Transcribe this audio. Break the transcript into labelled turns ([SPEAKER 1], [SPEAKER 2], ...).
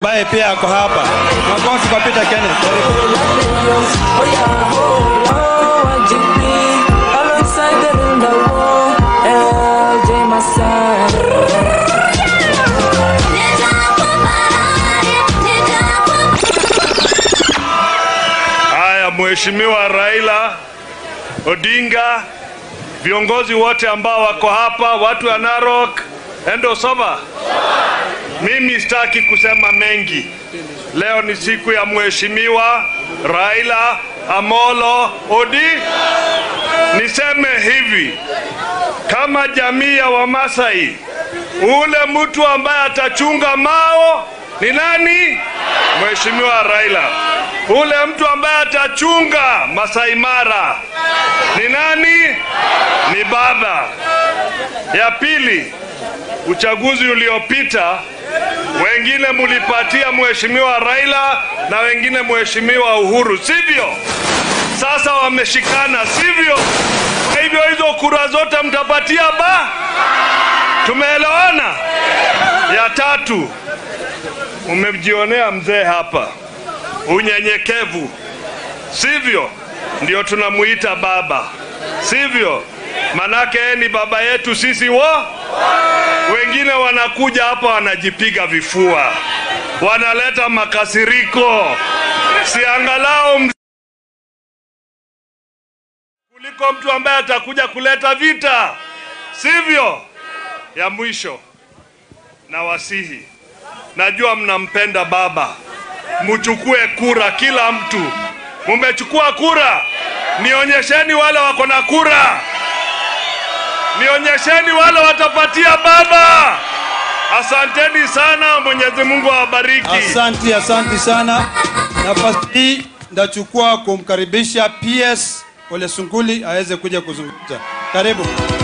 [SPEAKER 1] ambaye pia ako hapa. Makofi kwa Peter Kenneth. Karibu.
[SPEAKER 2] Haya, Mheshimiwa Raila Odinga, viongozi wote ambao wako hapa, watu wa Narok, endo soma. Mimi sitaki kusema mengi. Leo ni siku ya Mheshimiwa Raila Amolo Odi. Niseme hivi, kama jamii ya Wamasai, ule mtu ambaye atachunga mao ni nani? Mheshimiwa Raila. Ule mtu ambaye atachunga Masai Mara ni nani? Ni baba. Ya pili, uchaguzi uliopita wengine mulipatia Mheshimiwa Raila na wengine Mheshimiwa Uhuru, sivyo? Sasa wameshikana, sivyo? Kwa hivyo hizo kura zote mtapatia ba. Tumeelewana? Ya tatu, umemjionea mzee hapa unyenyekevu, sivyo? Ndio tunamuita baba, sivyo? Manake yeye ni baba yetu sisi wo. Wengine wanakuja hapa wanajipiga vifua, wanaleta makasiriko, si angalau mz- kuliko mtu ambaye atakuja kuleta vita, sivyo? Ya mwisho na wasihi, najua mnampenda baba, mchukue kura, kila mtu. Mumechukua kura, nionyesheni wale wako na kura, nionyesheni wale watapatia baba. Asanteni sana, Mwenyezi Mungu awabariki.
[SPEAKER 1] Asanti, asanti sana. Nafasi hii ndachukua kumkaribisha PS Ole Sunguli aweze kuja kuzungumza. Karibu.